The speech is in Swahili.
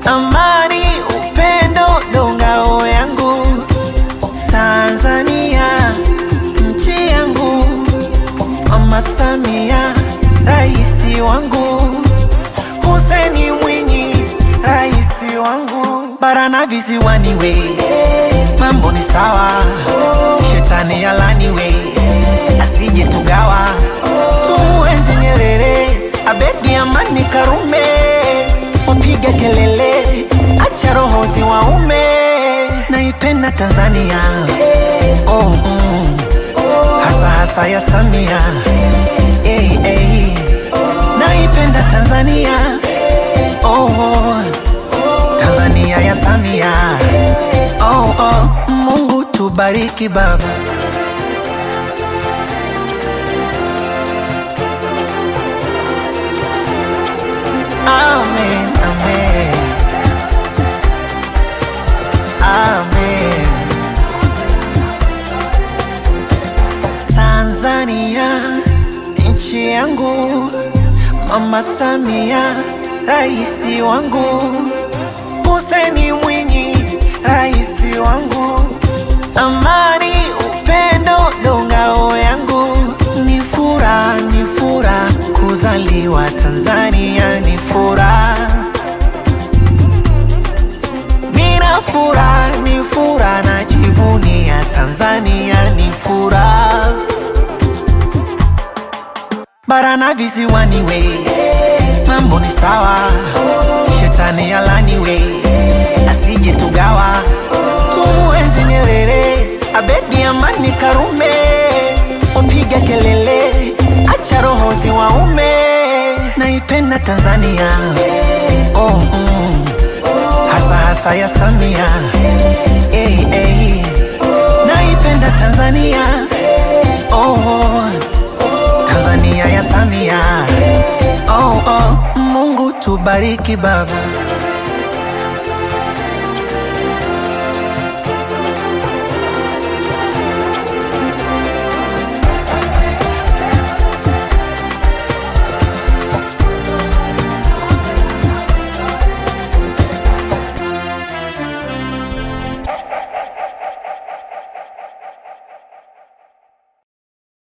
amani, upendo ndo ngao yangu. Tanzania nchi yangu, Mama Samia raisi wangu, Hussein Mwinyi raisi wangu, bara na visiwani we, mambo ni sawa, shetani alani we, asije tugawa, tumuenzi Nyerere, Abedi Amani Karume, wapige kelele, acha roho ziwaume, naipenda Tanzania oh, mm. hasa hasa ya Samia hey, hey. naipenda Tanzania oh, oh. Tanzania ya Samia oh, oh. Mungu tubariki baba Amen, amen. Amen. Tanzania nchi yangu, Mama Samia raisi wangu, Hussein Mwinyi raisi wangu, amani, upendo ndo ngao yangu, ni furaha, ni furaha kuzaliwa Tanzania, ni furaha Nina furaha, ni furaha, najivunia Tanzania, ni furaha. Bara na visiwani we, mambo ni sawa, shetani alani we, asije tugawa, tumuenzi Nyerere, Abedi Amani Karume, wapige kelele, acha roho ziwaume, naipenda Tanzania oh, mm hasa hasa ya Samia hey, hey. naipenda Tanzania oh, oh. Tanzania ya Samia oh, oh. Mungu tubariki baba